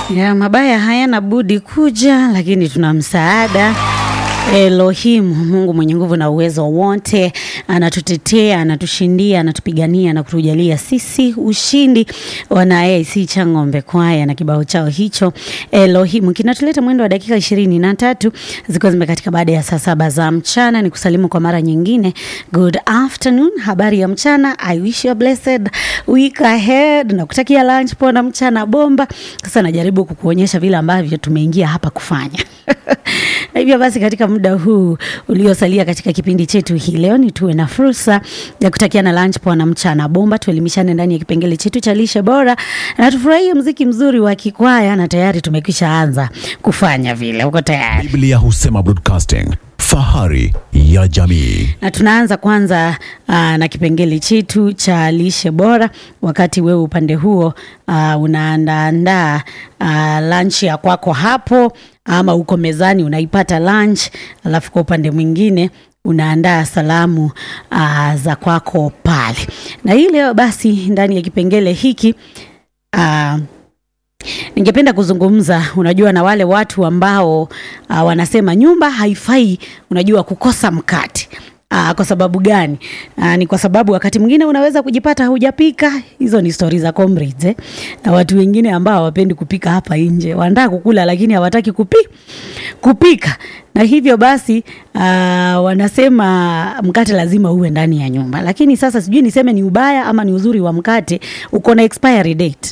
Ya, mabaya hayana budi kuja, lakini tuna msaada. Elohim, Mungu mwenye nguvu na uwezo wote, anatutetea, anatushindia, anatupigania na kutujalia sisi ushindi. Wana AIC Chang'ombe kwaya na kibao chao hicho Elohim kinatuleta mwendo wa dakika ishirini na tatu zikiwa zimekatika baada ya saa saba za mchana. Ni kusalimu kwa mara nyingine, good afternoon, habari ya mchana. I wish you a blessed week ahead na kutakia lunch poa na mchana bomba. Sasa najaribu kukuonyesha vile ambavyo tumeingia hapa kufanya na hivyo basi katika muda huu uliosalia katika kipindi chetu hii leo ni tuwe na fursa ya kutakiana lunch poa na mchana bomba, tuelimishane ndani ya kipengele chetu cha lishe bora na tufurahie mziki mzuri wa kikwaya, na tayari tumekwisha anza kufanya vile. Uko tayari? Biblia husema broadcasting, fahari ya jamii. na tunaanza kwanza aa, na kipengele chetu cha lishe bora. Wakati wewe upande huo aa, unaandaandaa aa, lunch ya kwako hapo, ama uko mezani unaipata lunch, alafu kwa upande mwingine unaandaa salamu aa, za kwako pale. Na hii leo basi ndani ya kipengele hiki aa, ningependa kuzungumza unajua na wale watu ambao uh, wanasema nyumba haifai unajua kukosa mkate Uh, kwa sababu gani? Uh, ni kwa sababu wakati mwingine unaweza kujipata hujapika. Hizo ni stori za comrades eh? Na watu wengine ambao hawapendi kupika hapa nje, wanataka kukula lakini hawataki kupi, kupika na hivyo basi uh, wanasema mkate lazima uwe ndani ya nyumba, lakini sasa sijui niseme ni ubaya ama ni uzuri wa mkate, uko na expiry date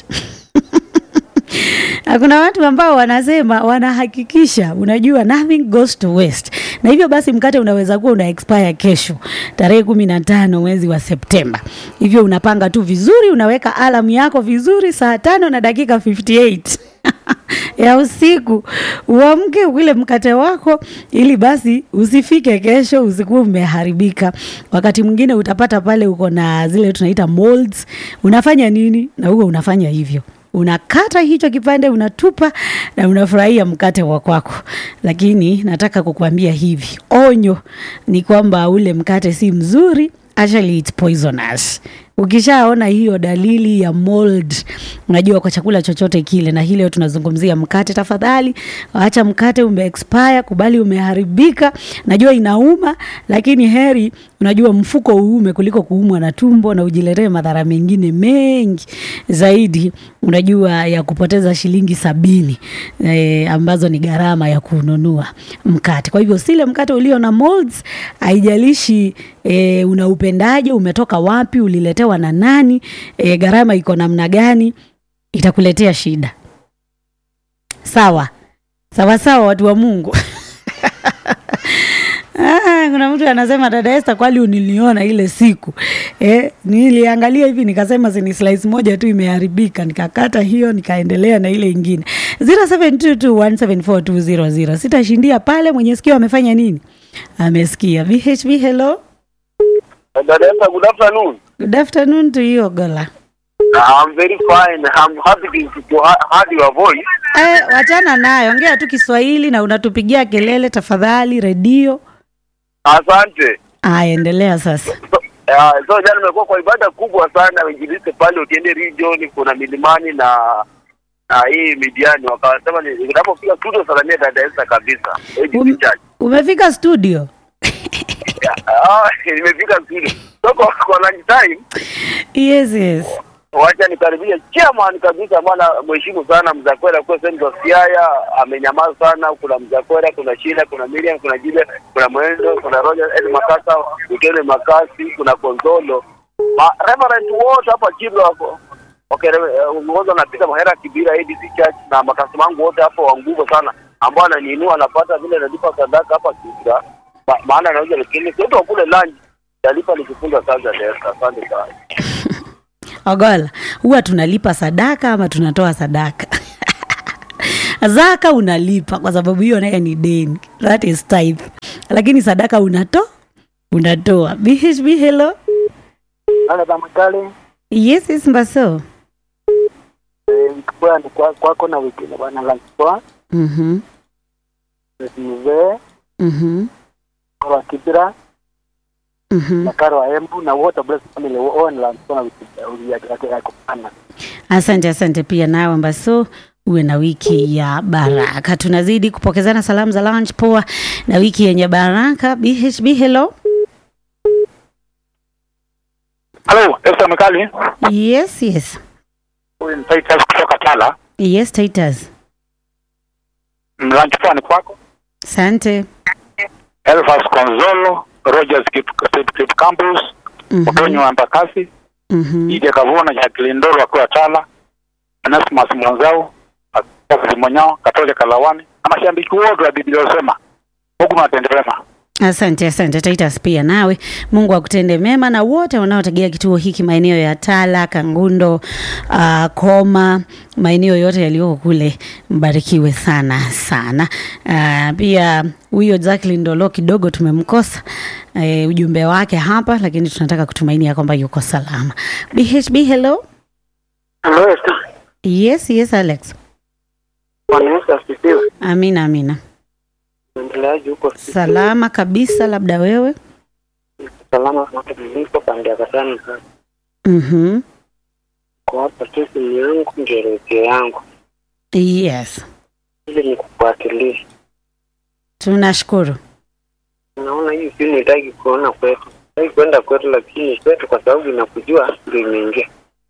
na kuna watu ambao wanasema wanahakikisha, unajua nothing goes to waste, na hivyo basi mkate unaweza kuwa una expire kesho tarehe kumi na tano mwezi wa Septemba. Hivyo unapanga tu vizuri, unaweka alamu yako vizuri, saa tano na dakika 58 ya usiku uamke ule mkate wako, ili basi usifike kesho usikuwa umeharibika. Wakati mwingine utapata pale uko na zile tunaita molds, unafanya nini? Na huo unafanya hivyo unakata hicho kipande unatupa na unafurahia mkate wa kwako, lakini nataka kukuambia hivi, onyo ni kwamba ule mkate si mzuri, actually it's poisonous. Ukishaona hiyo dalili ya mold, unajua kwa chakula chochote kile, na hii leo tunazungumzia mkate. Tafadhali acha mkate ume expire, kubali umeharibika. Najua inauma, lakini heri unajua mfuko uume kuliko kuumwa na tumbo na ujiletee madhara mengine mengi zaidi, unajua ya kupoteza shilingi sabini eh, ambazo ni gharama ya kununua mkate. Kwa hivyo sile mkate ulio na molds, haijalishi eh, unaupendaje, umetoka wapi, uliletewa na nani, eh, gharama iko namna gani, itakuletea shida. Sawa sawa sawa, watu wa Mungu. Ah, kuna mtu anasema dada Esther, kwani uniliona ile siku eh? Niliangalia hivi nikasema sini slice moja tu imeharibika, nikakata hiyo nikaendelea na ile ingine 0722174200 sitashindia pale. Mwenye sikio amefanya nini? Amesikia. VHV, hello, Dada Esther, good afternoon. good afternoon to you Ogola. I'm very fine. I'm happy to, to ha- heard your voice. Eh, wachana nayo, ongea tu Kiswahili na unatupigia kelele tafadhali redio. Asante. Aya, endelea sasa. So, uh, so jana nimekuwa kwa ibada kubwa sana Injilisti pale ukiende region, kuna milimani na na hii midiani, wakasema ni- ninapofika studio salamia dada Esther kabisa. AGC Um, Church. umefika studio? Ah, nimefika studio. So kwa, kwa lunch time Yes, yes. wacha nikaribia chairman kabisa, maana mheshimu sana Mzakwera kwa sehemu za Siaya, amenyamaza sana. Kuna Mzakwera, kuna Shila, kuna Miriam, kuna Jile, kuna Mwendo, kuna Roger Ed Makasa, Ukele Makasi, kuna Konzolo, ma reverend wote hapa Kibra wako wakiongozwa na Peter Mahera Kibira ADC Church na makasi wangu wote hapo wa nguvu sana ambao ananiinua anapata vile nalipa sadaka hapa Kibra, Ma- maana anauza lakini sote wakule lunch talipa nikifunga sasa Desta. Asante sana. Ogola, huwa tunalipa sadaka ama tunatoa sadaka? Zaka unalipa kwa sababu hiyo naye ni deni, that is tithe. Lakini sadaka unato unatoa. BHB, hello. Ana Damakale Yes, yes, Mbaso. kwa ni kwa kwako na wiki na bwana Lanswa Mhm. mzee Mhm. kwa Kibira Mhm. na Karo wa Embu na wote bless family wao ni Lanswa na wiki ya ya kupana Asante, asante pia nawe Mbaso uwe na wiki ya baraka. Tunazidi kupokezana salamu za lunch poa na wiki yenye baraka. BHB, hello. Halo, Esther Mekali. Yes, yes. Huyu ni Titus kutoka Tala. Yes, Titus. Mlanchi ni kwako. Asante. Elfas Konzolo, Rogers Kip, Kip, Kip Campus, Mhm. Otonyo wa Mbakasi, Mhm. Ije Kavuna, Jacqueline Ndoro akiwa Tala, Anasmas Mwanzao, Akazi Monyao, Katoja Kalawani, na mashabiki wote wa Biblia wasema Mungu nawatende wema. Asante, asante Titus, pia nawe Mungu akutende mema na wote wanaotegea kituo hiki maeneo ya Tala, Kangundo, uh, Koma, maeneo yote yaliyoko kule, mbarikiwe sana sana. Uh, pia huyo Jacqueline Ndolo kidogo tumemkosa uh, ujumbe wake hapa, lakini tunataka kutumainia kwamba yuko salama. BHB, hello. Hello, Esther. Yes, yes Alex. Bwana Yesu asifiwe. Amina, amina. Uendeleaji huko Salama kabisa, labda wewe. salama hata nilipo pande ya Kasani sasa. Mhm. Kwa hapa tu simu yangu ndio redio yangu. Yes. Ili nikufuatilie. Tunashukuru. Naona hii simu itaki kuona kwetu. Itaki kwenda kwetu lakini kwetu kwa sababu inakujua ndio imeingia.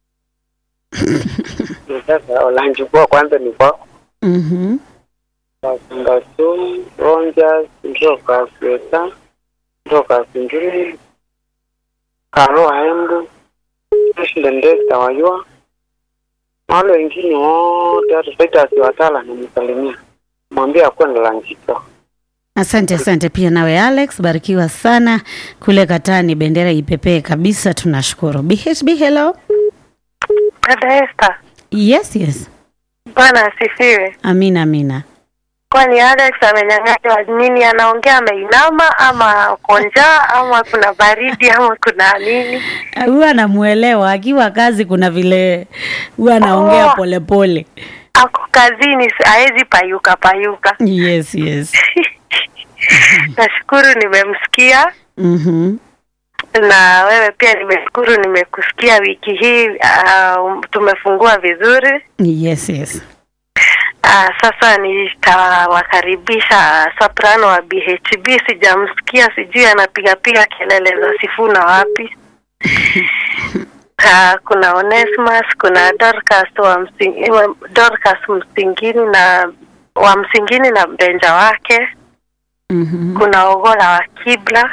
Ndio Sasa olanji kwa kwanza ni kwa Mhm. Kasungasu, Rangers, Ndoka Sweta, Ndoka Singiri, Karo Haembu, Ndendesta wajua. Na wale wengine wote hata Titus Watala nimsalimia. Mwambie akwenda lanjito. Asante, asante pia nawe Alex, barikiwa sana kule Katani, bendera ipepee kabisa, tunashukuru. BHB, hello. Dada Esther, Yes, yes. Bwana asifiwe. Amina, amina. Kwani Alex amenyang'anywa nini? Anaongea ameinama ama uko njaa ama kuna baridi ama kuna nini? Huwa anamuelewa akiwa kazi, kuna vile huwa anaongea Oh. polepole. Ako kazini, haezi payuka payuka. Yes, yes. Nashukuru nimemsikia Mhm. na wewe pia nimeshukuru nimekusikia wiki hii. Uh, tumefungua vizuri. Yes, yes. Uh, sasa nitawakaribisha soprano wa BHB. Sijamsikia, sijui anapigapiga kelele za Sifuna wapi. Uh, kuna Onesmus, kuna Dorcas wa msing, wa- Dorcas Msingini na wa Msingini na mbenja wake. Mhm. Kuna Ogola wa Kibla,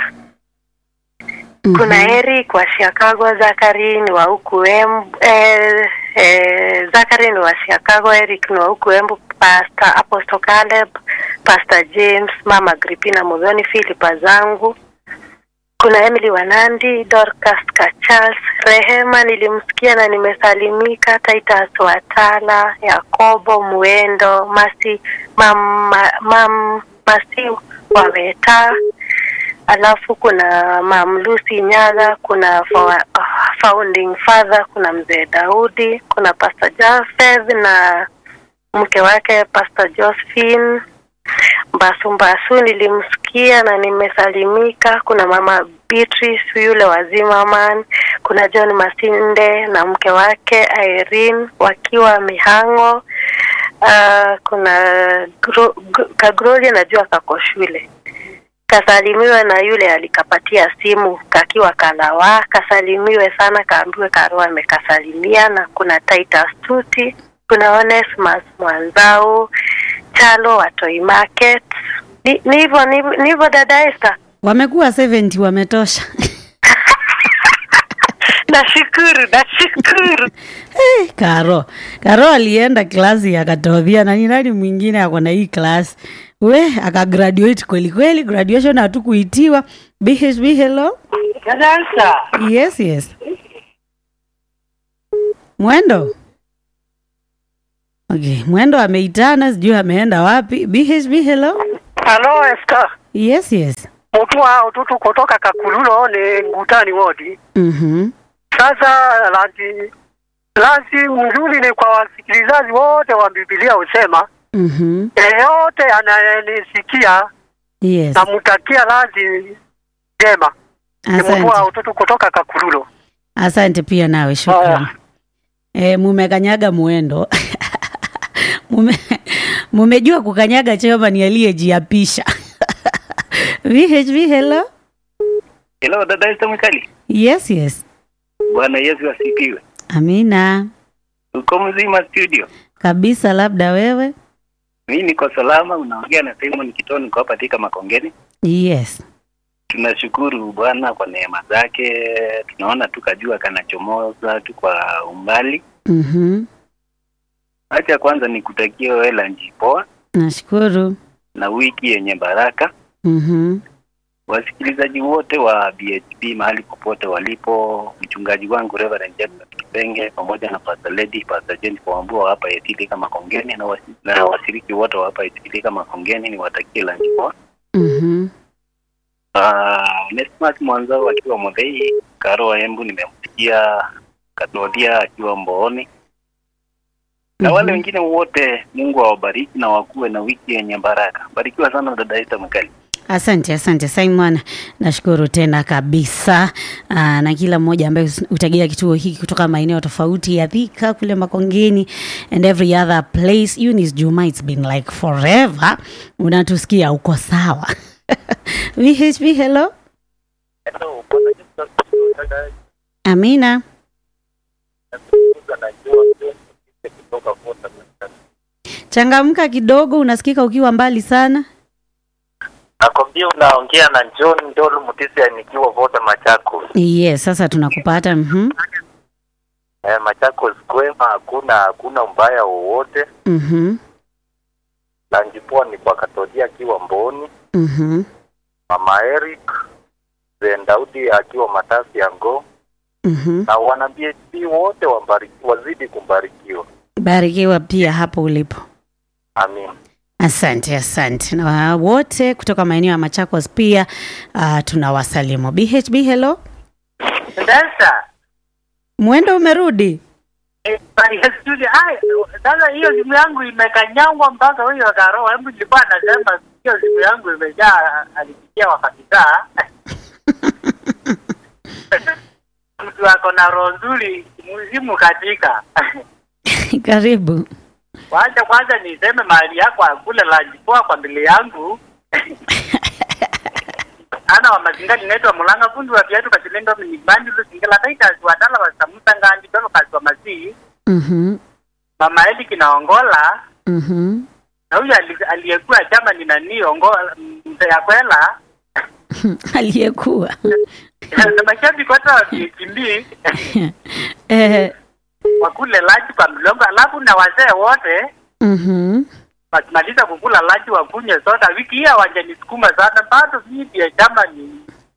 kuna Eric wa Chicago, Zakari ni wa huku Embu, eh, eh, Zakari ni wa Chicago, Eric ni wa huku Embu, Pastor Apostle Caleb, Pastor James, Mama Gripina Mudhoni, Philip zangu kuna Emily Wanandi, Dorcas Kachals, Rehema nilimsikia na nimesalimika, Titus Watala, Yakobo Muendo, Masi mam, ma- mam, Masi Waweta, alafu kuna Mam Lucy Nyaga, kuna fa, founding father, kuna mzee Daudi, kuna Pastor Jafeth na mke wake Pastor Josephine Mbasu Mbasu nilimsikia na nimesalimika. Kuna mama Beatrice yule wa Zimmerman, kuna John Masinde na mke wake Irene wakiwa Mihango. Uh, kuna Gro- G- Kagroli najua kako shule kasalimiwe na yule alikapatia simu kakiwa kalawa, kasalimiwe sana, kaambiwe Karua amekasalimia. Na kuna Titus Tuti, kuna Onesmus Mwanzao, Chalo wa Toy Market. Ni ni hivyo ni ni hivyo dada Esther. Wamekuwa 70 wametosha. Nashukuru, nashukuru. Hey, Karo. Karo alienda klasi akatodhia na ni nani mwingine ako na hii klasi. We akagraduate kweli kweli, graduation hatukuitiwa. BHB hello. Dada Esther. Yes, yes. Mwendo. Okay, Mwendo ameitana, sijui ameenda wapi. BHB hello. Halo Esther, Yes, yes. mtu wa ututu kutoka Kakululo ni Ngutani wodi. Mhm. Sasa lazi lazi mzuri ni kwa wasikilizaji wote wa Biblia husema Mhm. yeyote anayenisikia Yes. namtakia lazi njema. Ni mtu wa Asante. ututu kutoka Kakululo. Asante pia nawe, shukrani. Haya. E, mumekanyaga mwendo Mume, mumejua kukanyaga chairman aliyejiapisha. VHV, hello. Hello, dada Esther Mwikali. Yes, yes. Bwana Yesu asifiwe. Amina. Uko mzima studio? Kabisa, labda wewe? Mimi niko salama, unaongea na Simon Kitoni kwa hapa Thika Makongeni. Yes. Tunashukuru Bwana kwa neema zake. Tunaona tu kajua kanachomoza tu kwa umbali. Mhm. Acha kwanza nikutakie wewe lunch poa Nashukuru. na wiki yenye baraka. Mhm. Wasikilizaji wote wa BHP mahali popote walipo, mchungaji wangu Reverend Jackson Kipenge pamoja na Pastor Lady, Pastor James Kwambua hapa Yetili kama Kongeni na, wasi, na washiriki wote wa hapa Yetili kama Kongeni niwatakie lunch poa. Mhm. Uh, Nesmas Mwanzao akiwa Modhei, Karo wa Embu nimemsikia Katodia akiwa Mbooni na wale wengine wote, Mungu awabariki na wakuwe na wiki yenye baraka. Barikiwa sana dada Ita Mkali. Asante, asante Simon, nashukuru tena kabisa. Aa, na kila mmoja ambaye utagia kituo hiki kutoka maeneo tofauti ya Thika kule Makongeni and every other place. Eunice Juma, it's been like forever. Unatusikia, uko sawa? VHP, hello. Amina. Changamka kidogo, unasikika ukiwa mbali sana. Nakwambia unaongea na John Ndolu Mutisia nikiwa Voda Machakos. Yes, sasa tunakupata. Mhm. Eh, Machakos kwema, hakuna hakuna mbaya wowote. Mhm. Na njipoa ni kwa Katodia akiwa Mboni, Mhm. Mama Eric Zen Daudi akiwa Matasi ya Ngo Mhm. na wana BHP wote wabariki, wazidi kubarikiwa. Barikiwa pia hapo ulipo. Amin. Asante, asante na wote kutoka maeneo ya Machakos pia uh, tunawasalimu. BHB, hello. Sasa Mwendo umerudi? eh, ya studio ai, sasa hiyo simu yangu imekanyangwa mpaka huyo Karo, hebu nilikuwa nasema hiyo simu yangu imejaa, alipitia wakati saa mtu ako na roho nzuri, mzimu katika Karibu. Wacha kwanza niseme mahali yako akule lunch poa kwa mbele yangu. ana wa mazinga ninaitwa mulanga fundi wa viatu kachilendo minibandi lusingela taita watala wa samuta ngandi dolo kazi wa masi Mhm. mama eli kinaongola Mhm. na huyu ali- aliyekuwa chama ni nani ongola mzee ya kwela Aliyekuwa. na mashabiki wote wa kimbi eh, wakule lunch kwa mlongo alafu na wazee wote mhm. wakimaliza kukula lunch wakunywe soda. Wiki hii hawajanisukuma sana, bado mimi ya chama ni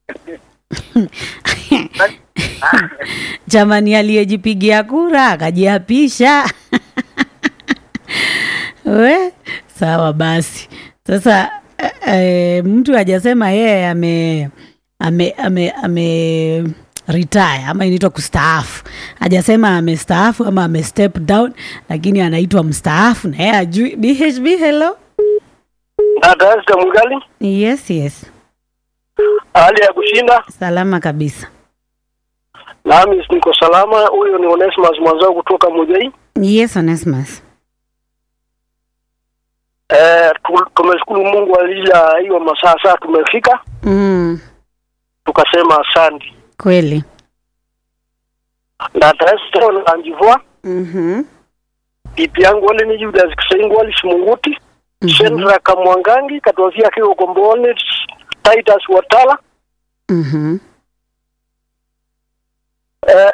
Jamani, aliyejipigia kura akajiapisha. We, sawa basi. Sasa eh, eh, mtu hajasema yeye ame ame ame ame retire ama inaitwa kustaafu. Hajasema amestaafu ama ame step down, lakini anaitwa mstaafu na yeye ajui. BHB, hello. Dada Esther Mwigali, Yes, yes, hali ya kushinda salama kabisa. nami niko salama. Huyo ni Onesimus Mwanzao kutoka Mujai. Yes, Onesmus. Eh, tu- tumeshukuru Mungu alija hiyo masaa saa tumefika, Mm, tukasema asante. kweli. Dada Esther na Njivua, Mhm. bibi yangu wale ni Judas Kisengo wali Simunguti, Shendra Kamwangangi katwavia kiwa Komboni, Titus Watala, Mhm. eh,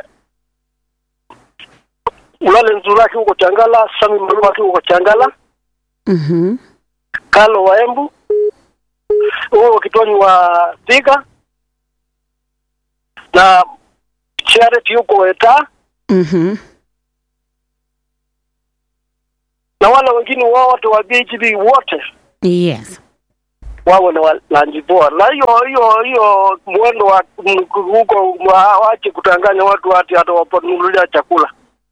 Ulale Nzuraki huko Changala, Sami Mruaki huko Changala, Mhm. Kalo wa Embu, huo Kitoni wa Thika na Charity huko Weta Mhm. na wale wengine wote wa BHB wote Yes. wawe na wa- lunch poa. Na hiyo hiyo hiyo mwendo wa m- huko wa- waache kutanganya watu hati hata wapanunulia chakula.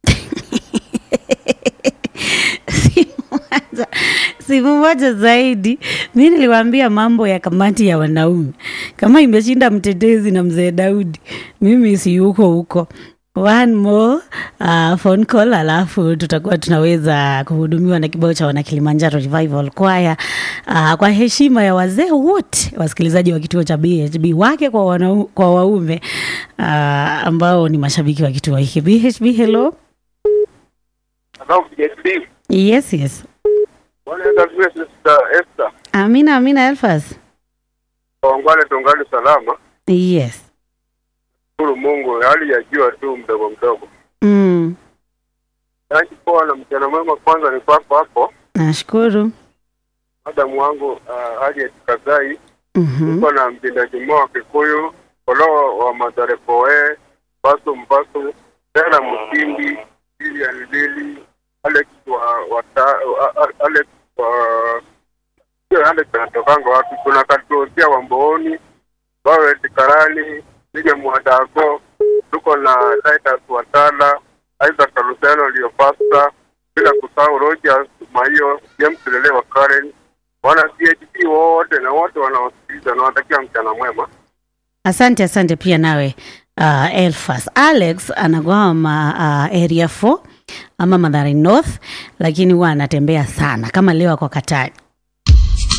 Moja- siku moja zaidi mi niliwaambia mambo ya kamati ya wanaume kama imeshinda mtetezi na mzee daudi mimi si huko huko one more uh, phone call alafu tutakuwa tunaweza kuhudumiwa na kibao cha wana Kilimanjaro Revival Choir uh, kwa heshima ya wazee wote wasikilizaji wa kituo cha BHB wake kwa, wana, kwa waume uh, ambao ni mashabiki wa kituo hiki BHB. Hello. Hello, BHB. Yes, yes. Bwana Yesu asifiwe, Sister Esther. Amina, Amina Elfas. Waungane tungali salama. Yes. Shukuru Mungu, hali ya jua tu mdogo mdogo. Mm. Yaani poa na mchana mwema kwanza ni kwako hapo. Nashukuru. Madamu wangu uh, hali ya Kazai, Mhm. uko na mtendaji mmoja wa Kikuyu, Kolo wa Madarepoe, Basu Mbasu, Tena Mkindi, Lilian Lili, Alex wa, wa ta, uh, Alex wa sio Alex anatokanga wapi? Kuna Katuosia wa Mbooni, Wawe Karani, Lige Mwadago, tuko na Titus Watala, Isaac Kaluseno aliyopasta, bila kusahau Rogers Maio, James Lele wa Karen, wana CHP wote na wote wanaosikiliza, nawatakia mchana mwema. Asante, asante pia nawe uh, Elfas. Alex anagwama uh, area 4 ama Mathare North, lakini huwa anatembea sana kama leo ako Katari.